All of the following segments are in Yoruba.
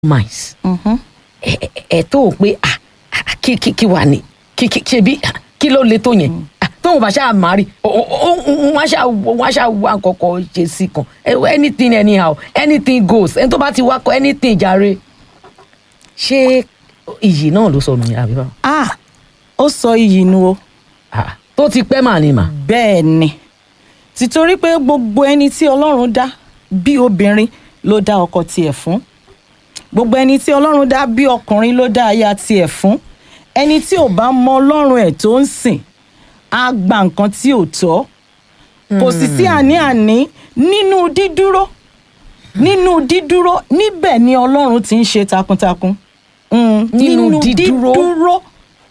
mice ẹ ẹ- ẹ tó o pé ah ah, kí kí kí wà ní kí kí kí bí ah, kí ló le tó yẹn Ah, tóun bá ṣáà máa rí o- o- o- wọn ṣáà wọn ṣáà wá kọkọ ṣe sí kan Eh, anything anyhow anything goes ẹni tó bá ti wá kọ anything jàre ṣé iyì náà ló sọnù ní àbí báwo ah ó sọ iyì nu o Ah, tó ti pẹ́ mà ni mà bẹ́ẹ̀ ni títorí pé gbogbo ẹni tí ọlọ́run dá bí obìnrin ló dá ọkọ tiẹ̀ fún gbogbo ẹni tí ọlọ́run dá bí ọkùnrin ló dá aya tiẹ̀ fún ẹni tí ò bá mọ ọlọ́run ẹ̀ tó ń sìn á gba nǹkan tí ò tọ́ kò sì sí àní-àní nínú dídúró nínú dídúró níbẹ̀ ni ọlọ́run ti ń ṣe takuntakun Mm, Nínú dídúró. dídúró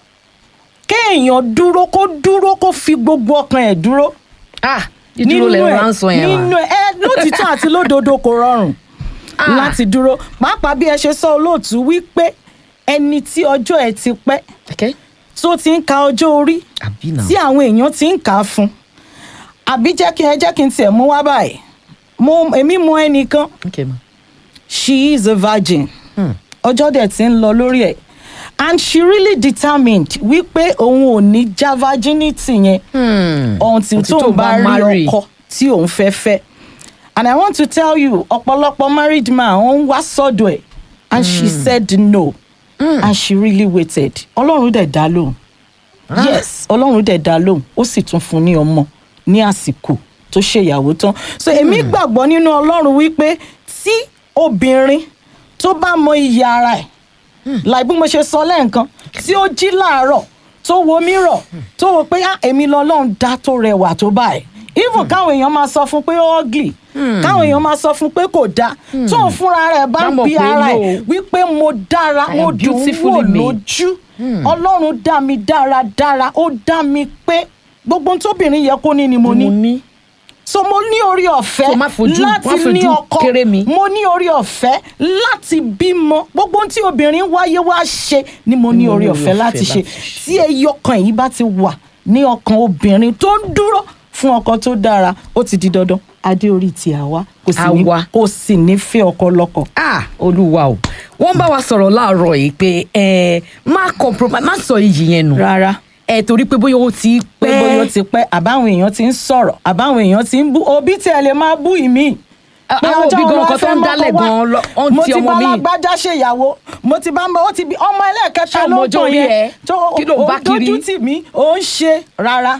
kéèyàn dúró kó dúró kó fi gbogbo ọkàn ẹ̀ dúró ah ìdúró lẹ ẹ̀- rọra ń sọ yẹn nínú wa ẹ lótìtọ́ àti lódodo kò rọrùn Ah. láti dúró pàápàá bí ẹ ṣe sọ olóòtú wípé ẹni tí ọjọ́ ẹ ti pẹ́ okay tó ti ń ka ọjọ́ orí àbí náà tí àwọn èèyàn ti ń kà á fún àbí jẹ́ kí ẹ jẹ́ kí n tiẹ̀ mú wá báyìí mo èmi mọ ẹnìkan okay ma she is a virgin Hmm. ọjọ́ dẹ̀ ti ń lọ lórí ẹ̀ and she really determined wípé òun ò ní já virginity yẹn Hmm. until Until tóun tóun bá bá rí marry. ọkọ tí òun fẹ́ fẹ́ and i want to tell you ọ̀pọ̀lọpọ̀ married man òun wá sọ́dọ̀ ẹ̀ and she said no and she really waited ọlọ́run dẹ̀ dá lóhùn Ah. yes ọlọ́run dẹ̀ dá lóhùn ó sì tún fún ní ọmọ ní àsìkò tó ṣèyàwó tán so èmi gbàgbọ́ nínú ọlọ́run wípé tí obìnrin tó bá mọ iyì ara ẹ̀ láì bí mo ṣe sọ lẹ́ẹ̀kan tí ó jí láàárọ̀ tó wo mírọ̀ tó wo pé ah èmi lọ́lọ́run dá tó rẹwà tó báyìí even káwọn èèyàn máa sọ fún pé ó ugly káwọn èèyàn máa sọ fún pé kò dáa tó ń fúnra rẹ̀ bá Bá ń mọ̀ bí pé ara no. ẹ̀ wípé mo dára I mo am dùn ún wò beautifully made. lójú ọlọ́run dá mi dáradára ó dá mi pé gbogbo ohun tóbìnrin yẹ kó ní ni mo ní mo ní so mo ní orí ọ̀fẹ́ So má fojú- má láti fojú ní ọkọ kéré mi. mo ní orí ọ̀fẹ́ láti bímọ gbogbo ohun tí obìnrin wáyé wá ṣe ni mo ní Mo orí ní orí ọ̀fẹ́ ọ̀fẹ́ láti ṣe láti ṣe. tí ẹyọkan yìí bá ti wà ní ọkàn obìnrin tó ń dúró fún ọkọ tó dára ó ti di dandan adé orí ti àwa kò sì ní Àwa. kò sì ní fẹ́ ọkọ lọ́kọ. ah olúwa o wọ́n bá wa sọ̀rọ̀ láàárọ̀ yìí pé ẹ má compromise má sọ iyì yẹn nù rárá ẹ torí pé bóyá ó ti pé pẹ́ bóyá ó ti pẹ́ àbáwọn èèyàn ti ń sọ̀rọ̀ àbáwọn èèyàn ti ń bú òbí tí ẹ lè máa bú ìmí. A- pé àwọn ọjọ́ òbí gan wo nǹkan ẹ tó fẹ́ ń mọ́kọ dálẹ̀ wá? gan lọ- ọ́n mo ti ti ọmọ bá mi. alágbájá ṣèyàwó mo ti bá ń bọ ó ti bí ọmọ ẹlẹ́ẹ̀kẹta Ṣé ló ọmọ ń ọjọ́ tàn orí yẹn ẹ? tó Kí ló ń bá ó dojú kiri? tì mí ó ń ṣe rárá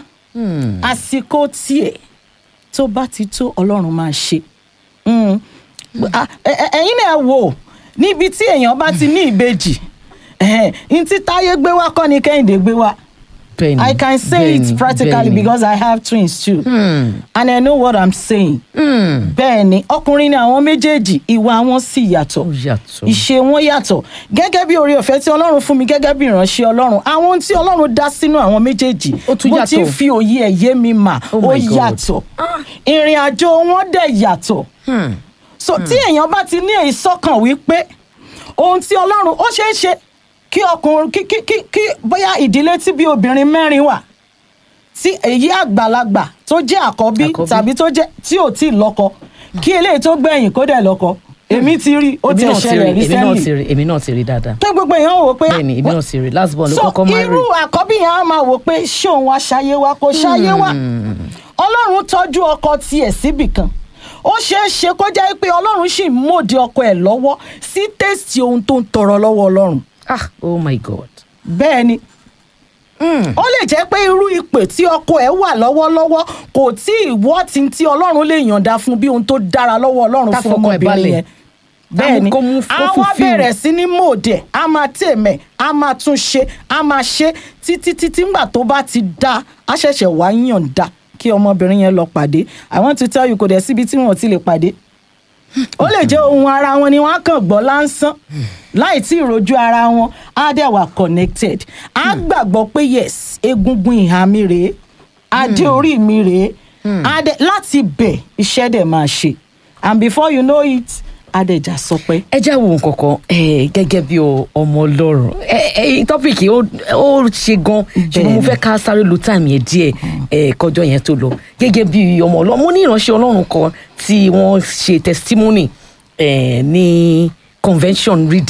àsìkò tiẹ̀ tó bá ti tó ọlọ́run máa ṣe Mm. Ah, ẹ- ẹ- ẹ̀yin náà wò níbi tí èèyàn bá ti ní ìbejì ẹ̀hẹ́n, n tí táyé gbé wá kọ́ ni kẹ́hìndé gbé wá. Bẹ́ẹ̀ni, I can say bẹ́ẹ̀ni, it practically bẹ́ẹ̀ni. because I have twins too. Hmm. And I know what I'm saying. Hmm. Bẹ́ẹ̀ ni ọkùnrin ni àwọn méjèèjì ìwà wọn sì yàtọ̀. Ó yàtọ̀. Ìṣe wọn yàtọ̀. Gẹ́gẹ́ bí oore ọ̀fẹ́ tí Ọlọ́run fún mi gẹ́gẹ́ bí ìránṣẹ́ Ọlọ́run. Àwọn ohun tí Ọlọ́run dá sínú àwọn méjèèjì. Ó tún Bó ti ń yàtọ̀. fi òye ẹ̀ yé mi mà. Oh Ó my God. yàtọ̀. Ah. Ìrìn àjò wọn dẹ̀ yàtọ̀. Hmm. So tí èèyàn bá ti ní èyí sọ́kàn wípé ohun tí Ọlọ́run ó ṣeé ṣe kí ọkùnrin kí kí kí kí bóyá ìdílé tí bí obìnrin mẹ́rin wà tí èyí àgbàlagbà tó jẹ́ àkọ́bí Àkọ́bí. tàbí tó jẹ́ tí ò tí ì lọ́kọ kí eléyìí tó gbẹ̀yìn kó dẹ̀ lọ́kọ èmi ti rí ó èmi ti náà ti rí ṣẹlẹ̀ èmi náà ti recently rí èmi náà ti rí dáadáa pé gbogbo èèyàn wò pé bẹ́ẹ̀ni èmi náà ti rí last born ló so kọ́kọ́ máa rí irú àkọ́bí yẹn á máa wò pé ṣé òun wá ṣayé wa kò ṣayé wa ọlọ́run tọ́jú ọkọ tiẹ̀ síbì kan ó ṣeé ṣe kó jẹ́ pé ọlọ́run sì ń mòde ọkọ ẹ̀ lọ́wọ́ sí tẹ́sítì ohun tó ń tọrọ lọ́wọ́ ọlọ́run ah oh my god bẹ́ẹ̀ ni Hmm. ó lè jẹ́ pé irú ipò tí ọkọ ẹ̀ wà lọ́wọ́lọ́wọ́ kò tí ì wọ́ tí tí ọlọ́run lè yànda fún bí ohun tó dára lọ́wọ́ ọlọ́run Tá fún fọkàn ẹ̀ ọmọbìnrin balẹ̀. yẹn bẹ́ẹ̀ ni kó mú- kó a wá fulfill. bẹ̀rẹ̀ sí ní mòdẹ̀ a máa tèmẹ̀ a máa tún ṣe a máa ṣe títí títí ńgbà tó bá ti dá a ṣẹ̀ṣẹ̀ wá yànda kí ọmọbìnrin yẹn lọ pàdé i want to tell you kò dẹ̀ síbi tí wọn ò ti lè pàdé ó lè jẹ́ ohun ara wọn ni wọ́n á kàn gbọ́ láǹsán láì tí ì rojú ara wọn á dẹ̀ wà connected á gbàgbọ́ pé yes egungun ìhà mi rèé adé orí mi rèé á dẹ̀ láti bẹ̀ iṣẹ́ dẹ̀ máa ṣe and before you know it á dẹ̀ já sọ pé. ẹ já wo nǹkan kan eh, gẹ́gẹ́ bí o- ọmọ ọlọ́run tọ́pìkì ó ó ṣe gan ṣùgbọ́n mo Bẹ́ẹ̀ni. fẹ́ ká sáré lo táìmù yẹn díẹ̀ eh, kọjọ́ yẹn tó lọ gẹ́gẹ́ bí ọmọ ọlọ́run mo ní ìránṣẹ́ ọlọ́run kan tí wọ́n ṣe testimony eh, ní convention read